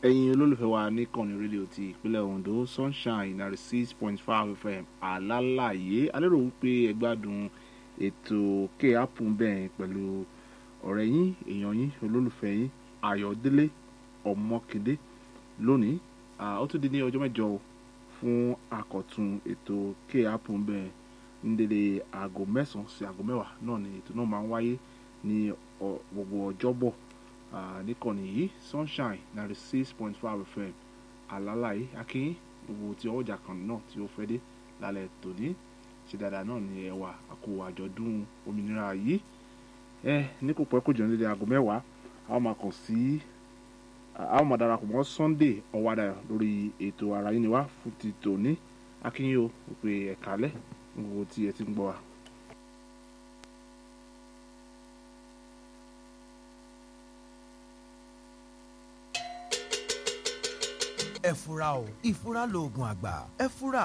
ẹ̀yin olólùfẹ́ wa ní kànnì rédíò ti ìpínlẹ̀ Ondo sunshine ninety six point five fm alálàyé alérò wípé ẹ gbádùn ètò kéàpù bẹ́ẹ̀ pẹ̀lú ọ̀rẹ́ yín èèyàn yín olólùfẹ́ yín Ayọ̀délé Ọmọkindé lónìí ó tún di ní ọjọ́ mẹ́jọ o fún àkọ́tún ètò kéàpù bẹ́ẹ̀ ní dédé aago mẹ́sàn-án sí aago mẹ́wàá náà ni ètò náà máa ń wáyé ní gbogbo ọjọ́bọ̀ níkànnì yìí sunshine ninety six point five fm alálàyé akínyìn gbogbo tí ọjà kan náà tí ó fẹ́ dé lálẹ́ tòní ṣe dáadáa náà ni ẹwà àkó àjọ̀dún òmìnira yìí ẹ ní kò pẹ́ kò jẹun dédé aago mẹ́wàá a ó máa kàn sí a ó máa darapọ̀ mọ́ sunday ọ̀wádà lórí ètò ara yín ni wá fún ti tòní akínyìn o pé ẹ̀kálẹ̀ gbogbo tí ẹ ti ń gbọ́ wa. ẹ fura o ìfura lóògùn àgbà ẹ fura